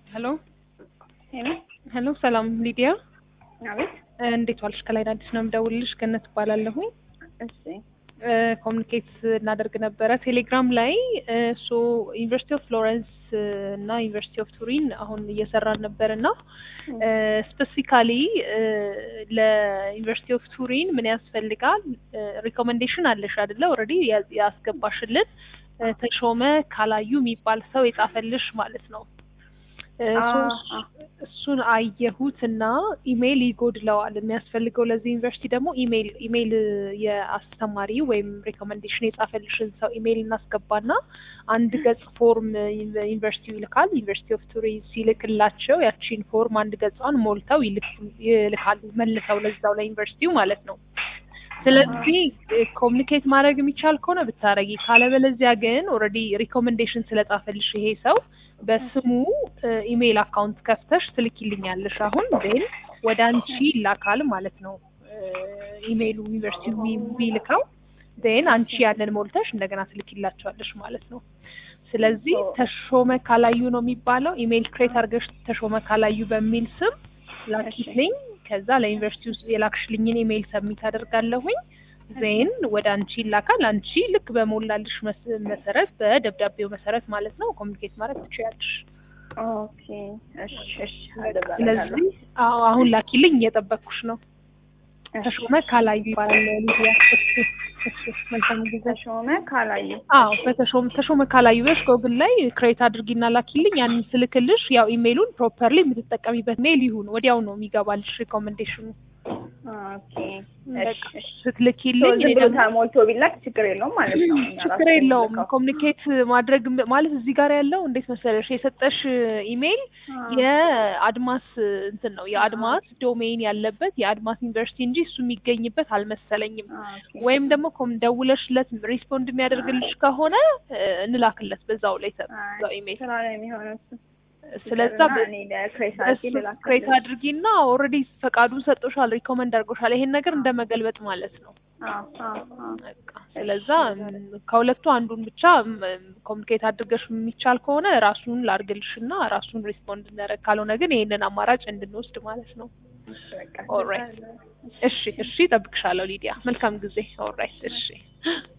ሄሎ ሄሎ ሄሎ፣ ሰላም ሊዲያ፣ አቤት። እንዴት ዋልሽ? ከላይ አዲስ ነው የምደውልልሽ። ገነት እባላለሁኝ። እሺ ኮሚኒኬት እናደርግ ነበረ ቴሌግራም ላይ ሶ ዩኒቨርሲቲ ኦፍ ፍሎረንስ እና ዩኒቨርሲቲ ኦፍ ቱሪን አሁን እየሰራን ነበር እና ስፔሲፊካሊ ለዩኒቨርሲቲ ኦፍ ቱሪን ምን ያስፈልጋል? ሪኮሜንዴሽን አለሽ አይደለ? ኦልሬዲ ያስገባሽልን ተሾመ ካላዩ የሚባል ሰው የጻፈልሽ ማለት ነው። እሱን አየሁት እና ኢሜይል ይጎድለዋል። የሚያስፈልገው ለዚህ ዩኒቨርሲቲ ደግሞ ኢሜይል ኢሜይል የአስተማሪ ወይም ሪኮመንዴሽን የጻፈልሽን ሰው ኢሜይል እናስገባና አንድ ገጽ ፎርም ዩኒቨርሲቲው ይልካል። ዩኒቨርሲቲ ኦፍ ቱሪን ሲልክላቸው ያቺን ፎርም አንድ ገጿን ሞልተው ይልካሉ መልሰው ለዛው ለዩኒቨርሲቲው ማለት ነው። ስለዚህ ኮሚኒኬት ማድረግ የሚቻል ከሆነ ብታረጊ፣ ካለበለዚያ ግን ኦልሬዲ ሪኮሜንዴሽን ስለጻፈልሽ ይሄ ሰው በስሙ ኢሜይል አካውንት ከፍተሽ ትልኪልኛለሽ። አሁን ዜን ወደ አንቺ ይላካል ማለት ነው። ኢሜይሉ ዩኒቨርሲቲ የሚልከው ዜን አንቺ ያንን ሞልተሽ እንደገና ትልኪላቸዋለሽ ማለት ነው። ስለዚህ ተሾመ ካላዩ ነው የሚባለው። ኢሜይል ክሬት አድርገሽ ተሾመ ካላዩ በሚል ስም ላኪልኝ። ከዛ ለዩኒቨርሲቲ ውስጥ የላክሽልኝን ኢሜይል ሰሚት አደርጋለሁኝ። ዜን ወደ አንቺ ይላካል። አንቺ ልክ በሞላልሽ መሰረት በደብዳቤው መሰረት ማለት ነው ኮሚኒኬት ማድረግ ትችያለሽ። ኦኬ እሺ እሺ። ስለዚህ አሁን ላኪልኝ፣ እየጠበቅኩሽ ነው። ተሾመ ካላዩ ይባላል ሊዲያ። መልካም ጊዜ። ተሾመ ካላዩ። አዎ በተሾመ ተሾመ ካላዩ ብለሽ ጎግል ላይ ክሬት አድርጊና ላኪልኝ። ያንን ስልክልሽ ያው ኢሜይሉን ፕሮፐርሊ የምትጠቀሚበት ሜል ይሁን፣ ወዲያው ነው የሚገባልሽ ሪኮሜንዴሽኑ። ኦኬ ስትልኪልኝ ዝም ብሎ ተሞልቶ ቢላክ ችግር የለውም ማለት ነው። ችግር የለውም። ኮሚኒኬት ማድረግ ማለት እዚህ ጋር ያለው እንዴት መሰለሽ የሰጠሽ ኢሜይል የአድማስ እንትን ነው የአድማስ ዶሜይን ያለበት የአድማስ ዩኒቨርሲቲ እንጂ እሱ የሚገኝበት አልመሰለኝም። ወይም ደግሞ ደውለሽለት ሪስፖንድ የሚያደርግልሽ ከሆነ እንላክለት በዛው ላይ በዛው ኢሜይል ስራ ላይ የሚሆነው ስለዛ ክሬት አድርጊና ኦልሬዲ ፈቃዱን ሰጥቶሻል፣ ሪኮመንድ አድርጎሻል። ይሄን ነገር እንደ መገልበጥ ማለት ነው። ስለዛ ከሁለቱ አንዱን ብቻ ኮሚኒኬት አድርገሽ የሚቻል ከሆነ ራሱን ላርግልሽና ራሱን ሪስፖንድ እናደርግ፣ ካልሆነ ግን ይሄንን አማራጭ እንድንወስድ ማለት ነው። ኦልራይት እሺ፣ እሺ፣ እጠብቅሻለሁ ሊዲያ። መልካም ጊዜ። ኦልራይት እሺ